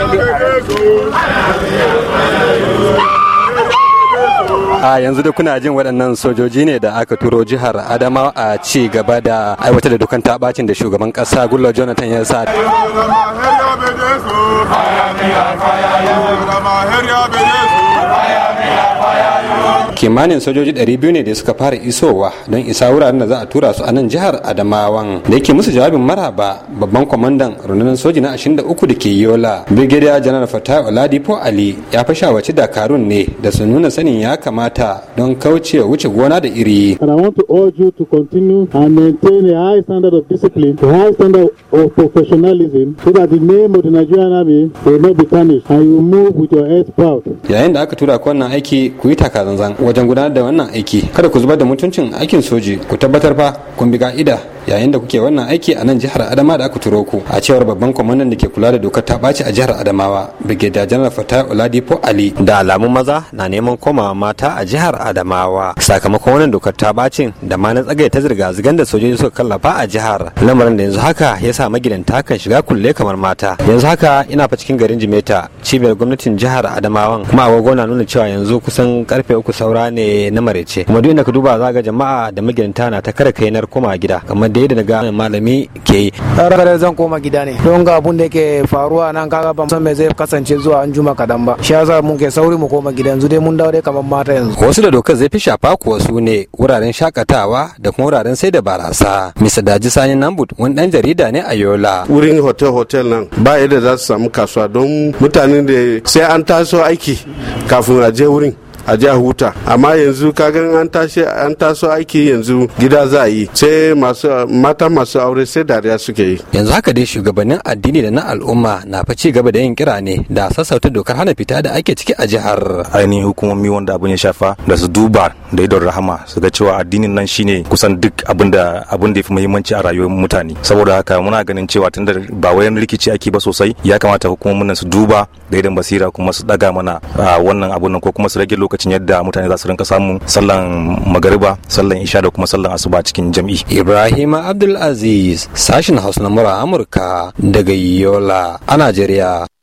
a yanzu da kuna jin waɗannan sojoji ne da aka turo jihar adama a ci gaba da aiwatar da dukan tabacin da shugaban ƙasa gullo jonathan ya sa kimanin sojoji 200 ne da suka fara isowa don isa wuraren da za a tura su a nan jihar adamawan da yake musu jawabin maraba babban kwamandan rundunar soji na 23 da ke yola brigadier general fatah oladipo ali ya fi shawarci dakarun ne da su nuna sanin ya kamata don kauce wuce gona da iri And I want to urge you to continue and maintain a high standard of discipline, a high standard of professionalism, so that the name of the Nigerian Army will not be tarnished and you move with your head proud. yayin da aka tura ku wannan aiki ku yi takazanzan wajen gudanar da wannan aiki kada ku zubar da mutuncin aikin soji ku tabbatar fa kun bi ka'ida yayin da kuke wannan aiki a nan jihar adama da aka turo ku a cewar babban kwamandan da ke kula da dokar ta ɓaci a jihar adamawa brigadier general fatah oladipo ali da alamun maza na neman komawa mata a jihar adamawa sakamakon wannan dokar ta bacin da ma na tsagaye ta zirga-zirgar da sojoji suka kallafa a jihar lamarin da yanzu haka ya sa magidanta kan shiga kulle kamar mata yanzu haka ina fa cikin garin jimeta cibiyar gwamnatin jihar adamawan kuma agogo na nuna cewa yanzu kusan karfe uku saura ne na marece kuma duk inda ka duba za ga jama'a da magidanta na ta kare kainar koma gida kamar da yadda daga malami ke yi Rarare zan koma gida ne don ga abun da yake faruwa nan kaga ban san me zai kasance zuwa an juma kadan ba shi yasa mun ke sauri mu koma gida yanzu dai mun dawo dai kamar mata yanzu wasu da dokar zai fi shafa kuwa su ne wuraren shakatawa da kuma wuraren sai da barasa mr daji sani nambut wani dan jarida ne a yola wurin hotel-hotel nan ba yadda za su samu kasuwa don mutanen da sai an taso aiki kafin a je wurin a je a huta amma yanzu kagan an tashi an taso aiki yanzu gida za a yi sai masu mata masu aure sai dariya suke yi yanzu haka dai shugabannin addini da na al'umma na fa ci gaba da yin kira ne da sassauta dokar hana fita da ake ciki a jihar ainihin hukumomi wanda abin ya shafa da su duba da idon rahama su ga cewa addinin nan shine kusan duk abin da abin da ya fi muhimmanci a rayuwar mutane saboda haka muna ganin cewa tunda ba wayan rikici ake ba sosai ya kamata hukumomin nan su duba da idon basira kuma su daga mana wannan abun nan ko kuma su rage lokacin yadda mutane za su rinka samun sallan magariba sallan isha da kuma sallan asuba cikin jam'i ibrahim abdulaziz sashin hausa na mura amurka daga yola a najeriya